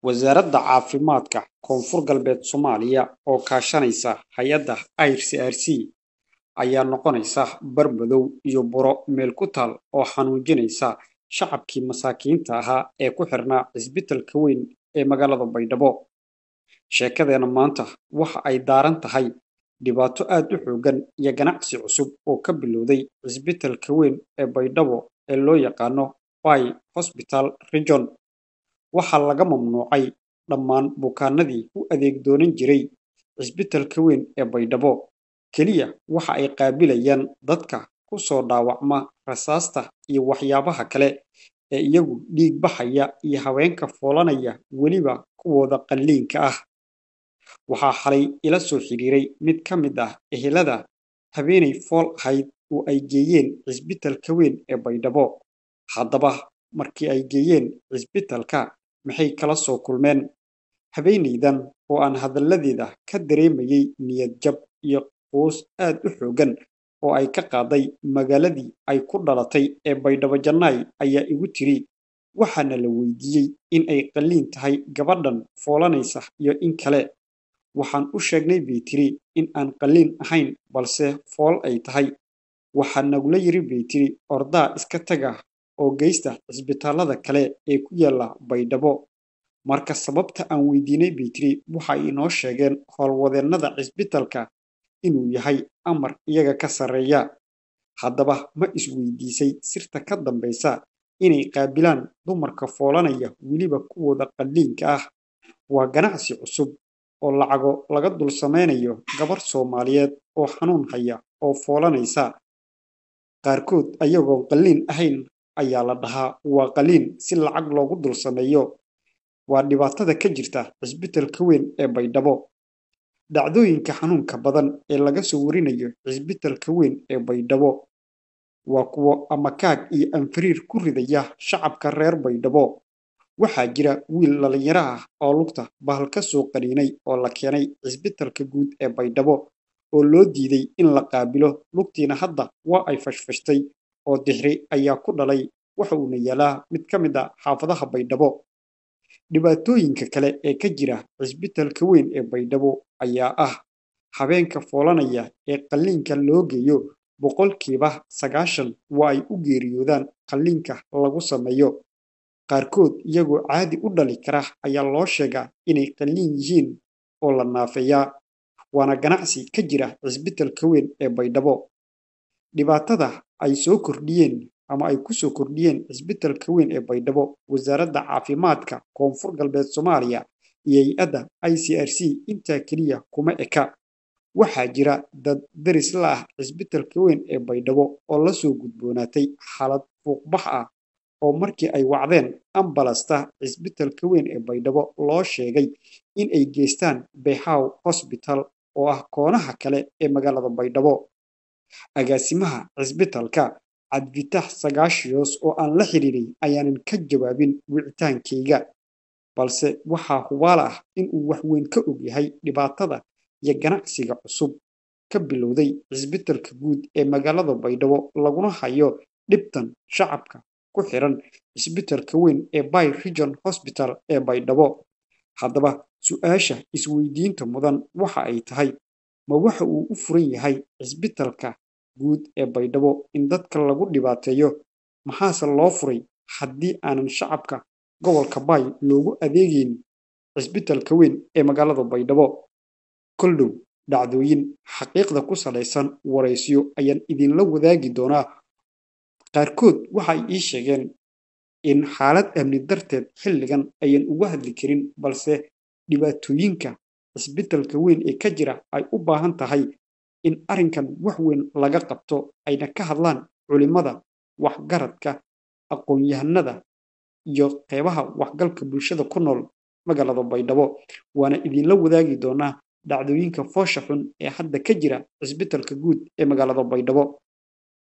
Wasaaradda Caafimaadka Koonfur Galbeed Soomaaliya oo kaashanaysa hay'adda IRCRC ayaa noqonaysa bar madow iyo buro meel ku taal oo xanuujinaysa shacabkii masaakiinta ahaa ee ku xirnaa cisbitaalka weyn ee magaalada Baydhabo. Sheekadeena maanta waxa ay daaran tahay dhibaato aad u xooggan iyo ganacsi cusub oo ka bilowday cisbitaalka weyn ee Baydhabo ee loo yaqaano Bay Hospital Region. Waxaa laga mamnuucay dhammaan bukaanadii u adeeg doonan jiray cisbitaalka weyn ee Baydhabo. Kaliya waxa ay qaabilayaan dadka ku soo dhaawacma rasaasta iyo waxyaabaha kale ee iyagu dhiig baxaya iyo haweenka foolanaya weliba kuwooda qalliinka ah. Waxaa xalay ila soo xiriiray mid ka mid ah ehelada haweeney fool ahayd oo ay geeyeen cisbitaalka weyn ee Baydhabo. Haddaba markii ay geeyeen cisbitaalka maxay kala soo kulmeen? Haweeneydan oo aan hadalladeeda ka dareemayay niyad jab iyo quus aad u xooggan oo ay ka qaaday magaaladii ay ku dhalatay ee Baydhabo Janay ayaa igu tiri waxaana la weydiiyey in ay qalliin tahay gabadhan foolanaysa iyo in kale. Waxaan u sheegnay bay tiri in aan qalliin ahayn balse fool ay tahay. Waxaa nagula yiri bay tiri ordaa iska taga oo geysta cisbitaalada kale ee ku yaala Baydhabo. Marka sababta aan weydiinay bay tiri waxa ay inoo sheegeen howlwadeennada cisbitaalka inuu yahay amar iyaga ka sarreeya. Haddaba ma isweydiisay sirta ka dambeysa inay qaabilaan dumarka foolanaya weliba kuwooda qalliinka ah. Waa ganacsi cusub oo lacago laga dul sameynayo gabar Soomaaliyeed oo xanuun haya oo foolanaysa. Qaarkood ayagoon qalliin ahayn ayaa la dhahaa waa qalliin si lacag loogu dul sameeyo. Waa dhibaatada ka jirta cisbitaalka weyn ee Baydhabo. Dhacdooyinka xanuunka badan ee laga soo warinayo cisbitaalka weyn ee Baydhabo waa kuwo amakaag iyo anfariir ku ridaya shacabka reer Baydhabo. Waxaa jira wiil dhalinyaro ah oo lugta bahal ka soo qaniinay oo la keenay cisbitaalka guud ee Baydhabo oo loo diiday in la qaabilo lugtiina hadda waa ay fashfashtay oo dixiri ayaa ku dhalay waxa uuna yaalaa mid ka mid ah xaafadaha Baydhabo. Dhibaatooyinka kale ee ka jira cisbitaalka weyn ee Baydhabo ayaa ah haweenka foolanaya ee qalliinka loo geeyo boqolkiiba sagaashan waa ay u geeriyoodaan qalliinka lagu sameeyo. Qaarkood iyagoo caadi u dhali kara ayaa loo sheegaa inay qalliin yihiin oo la naafeeyaa. Waana ganacsi ka jira cisbitaalka weyn ee Baydhabo. Dhibaatada ay soo kordhiyeen ama ay ku soo kordhiyeen cisbitaalka weyn ee Baydhabo Wasaaradda Caafimaadka Koonfur Galbeed Soomaaliya iyo hay'adda ICRC intaa kaliya kuma eka. Waxaa jira dad deris la ah cisbitaalka weyn ee Baydhabo oo la soo gudboonaatay xaalad fuuq-bax ah oo markii ay wacdeen ambalasta cisbitaalka weyn ee Baydhabo loo sheegay in ay geystaan Bayhaw Hospital oo ah koonaha kale ee magaalada Baydhabo. Agaasimaha cisbitaalka Cabdifitaax Sagaashiyoos oo aan la xiriiray ayaanan ka jawaabin wicitaankeyga. Balse waxaa hubaal ah in uu wax weyn ka og yahay dhibaatada iyo ganacsiga cusub ka bilowday cisbitaalka guud ee magaalada Baydhabo laguna hayo dhibtan shacabka ku xiran cisbitaalka weyn ee Bay Region Hospital ee Baydhabo. Haddaba su'aasha isweydiinta mudan waxa ay tahay ma waxa uu u furan yahay cisbitaalka guud ee Baydhabo in dadka lagu dhibaateeyo maxaase loo furay haddii aanan shacabka gobolka Bay loogu adeegayn cisbitaalka weyn ee magaalada Baydhabo. Kol dhow dhacdooyin xaqiiqda ku saleysan wareysiyo ayaan idinla wadaagi doonaa. Qaarkood waxa ay ii sheegeen in xaalad amni darteed xilligan ayan uga hadli karin balse dhibaatooyinka cisbitaalka weyn ee ka jira ay u baahan tahay in arrinkan wax weyn laga qabto ayna ka hadlaan culimada, waxgaradka, aqoon-yahanada iyo qeybaha waxgalka bulshada ku nool magaalada Baydhabo. Waana idinla wadaagi doonaa dhacdooyinka foosha xun ee hadda ka jira cisbitaalka guud ee magaalada Baydhabo.